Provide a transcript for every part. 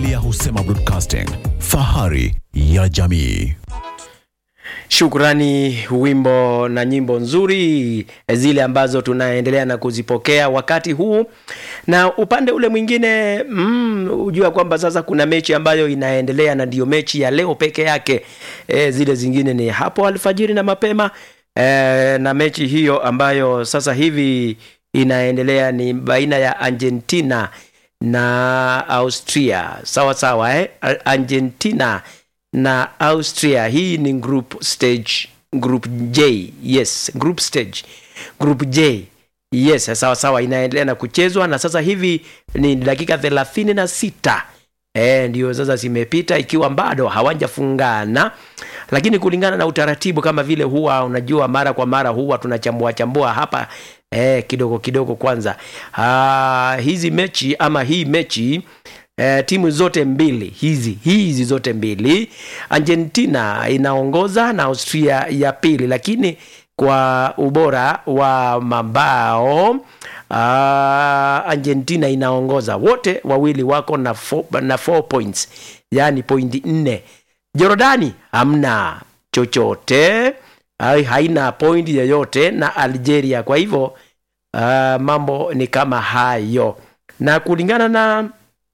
Biblia husema broadcasting, fahari ya jamii. Shukrani, wimbo na nyimbo nzuri zile ambazo tunaendelea na kuzipokea wakati huu, na upande ule mwingine mm, hujua kwamba sasa kuna mechi ambayo inaendelea na ndiyo mechi ya leo peke yake. E, zile zingine ni hapo alfajiri na mapema e, na mechi hiyo ambayo sasa hivi inaendelea ni baina ya Argentina na Austria. Sawa sawa, eh? Argentina na Austria. Hii ni group stage, group J. Yes, group stage, group J. Yes, sawa sawa, inaendelea na kuchezwa na sasa hivi ni dakika thelathini na sita e, ndio sasa zimepita ikiwa bado hawajafungana, lakini kulingana na utaratibu kama vile huwa unajua, mara kwa mara huwa tunachambua chambua hapa e, kidogo kidogo. Kwanza ah, hizi mechi ama hii mechi Eh, timu zote mbili hizi hizi zote mbili Argentina inaongoza na Austria ya pili, lakini kwa ubora wa mabao ah, Argentina inaongoza. Wote wawili wako na four, na four points, yani pointi nne. Jorodani hamna chochote, ai, haina pointi yoyote na Algeria. Kwa hivyo ah, mambo ni kama hayo, na kulingana na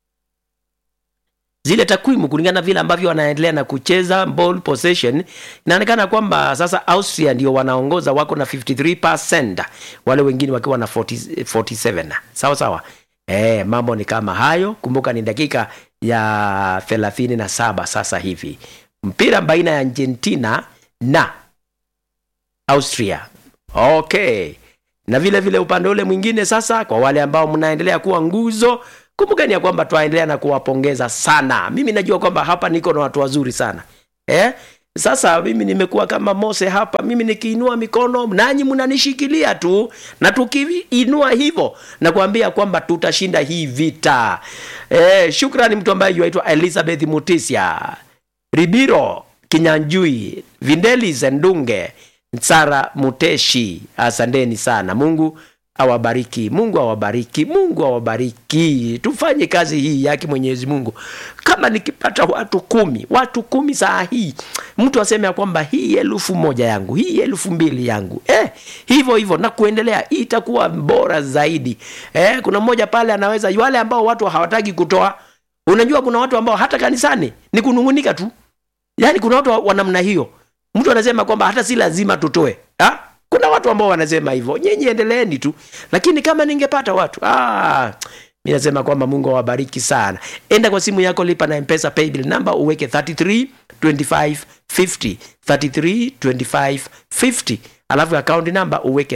zile takwimu kulingana na vile ambavyo wanaendelea na kucheza ball possession, inaonekana kwamba sasa Austria ndio wanaongoza, wako na 53%, wale wengine wakiwa na 40, 47. Sawa sawa. E, mambo ni kama hayo. Kumbuka ni dakika ya 37 sasa hivi, mpira baina ya Argentina na Austria. Okay, na vile vile upande ule mwingine sasa, kwa wale ambao mnaendelea kuwa nguzo kumbukeni ya kwamba twaendelea na kuwapongeza sana. Mimi najua kwamba hapa niko na watu wazuri sana eh? Sasa mimi nimekuwa kama Mose hapa, mimi nikiinua mikono nanyi mnanishikilia tu, na tukiinua hivyo na kuambia kwamba tutashinda hii vita eh. Shukrani mtu ambaye yuaitwa Elizabeth Mutisia Ribiro Kinyanjui Vindelis Ndunge Sara Muteshi, asanteni sana. Mungu awabariki, Mungu awabariki, Mungu awabariki. Tufanye kazi hii yake Mwenyezi Mungu. Kama nikipata watu kumi, watu kumi saa hii, mtu aseme ya kwamba hii elfu moja yangu, hii elfu mbili yangu, eh, hivyo hivyo na kuendelea, itakuwa bora zaidi. Eh, kuna mmoja pale anaweza, wale ambao watu hawataki kutoa. Unajua kuna watu ambao hata kanisani ni kunungunika tu, yaani kuna watu wa namna hiyo. Mtu anasema kwamba hata si lazima tutoe ha? Kuna watu ambao wanasema hivyo, nyinyi endeleeni tu, lakini kama ningepata watu ah, mi nasema kwamba Mungu awabariki sana. Enda kwa simu yako, lipa na Mpesa paybill number, uweke 33 25 50 33 25 50, alafu account number uweke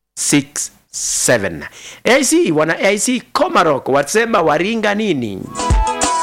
967. AC wana AC Comarock wasema waringa nini?